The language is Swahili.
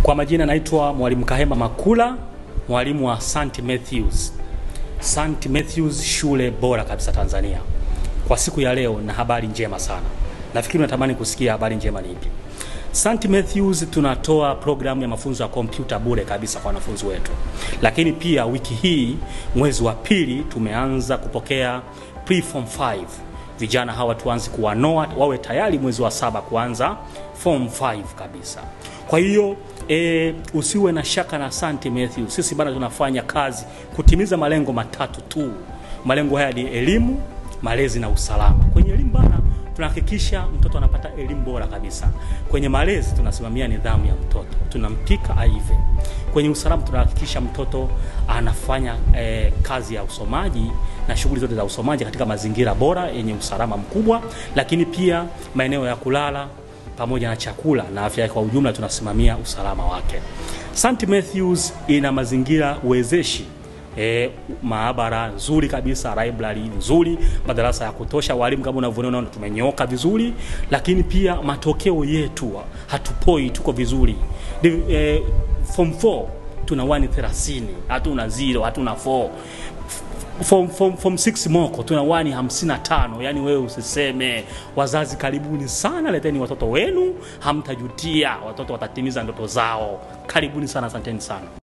Kwa majina naitwa Mwalimu Kahema Makula, mwalimu wa St. Matthews. St. Matthews shule bora kabisa Tanzania. Kwa siku ya leo na habari njema sana. Nafikiri unatamani kusikia habari njema ni ipi? St. Matthews tunatoa programu ya mafunzo ya kompyuta bure kabisa kwa wanafunzi wetu. Lakini pia wiki hii mwezi wa pili tumeanza kupokea pre-form 5 vijana hawa tuanze kuwanoa wawe tayari mwezi wa saba kuanza form 5 kabisa. Kwa hiyo e, usiwe na shaka na St. Matthew. Sisi bana tunafanya kazi kutimiza malengo matatu tu. Malengo haya ni elimu, malezi na usalama. Kwenye elimu bana tunahakikisha mtoto anapata elimu bora kabisa. Kwenye malezi tunasimamia nidhamu ya mtoto, tunampika aive. Kwenye usalama tunahakikisha mtoto anafanya eh, kazi ya usomaji na shughuli zote za usomaji katika mazingira bora yenye usalama mkubwa, lakini pia maeneo ya kulala pamoja na chakula na afya kwa ujumla, tunasimamia usalama wake. St. Matthews ina mazingira wezeshi E, maabara nzuri kabisa, library nzuri, madarasa ya kutosha, walimu kama unavyoona tumenyoka vizuri, lakini pia matokeo yetu hatupoi, tuko vizuri. E, form 4 tuna 130, hatuna 0, hatuna 4 form, form, form 6 moko tuna wani 55. Yani wewe usiseme. Wazazi karibuni sana, leteni watoto wenu, hamtajutia. Watoto watatimiza ndoto zao. Karibuni sana, asanteni sana.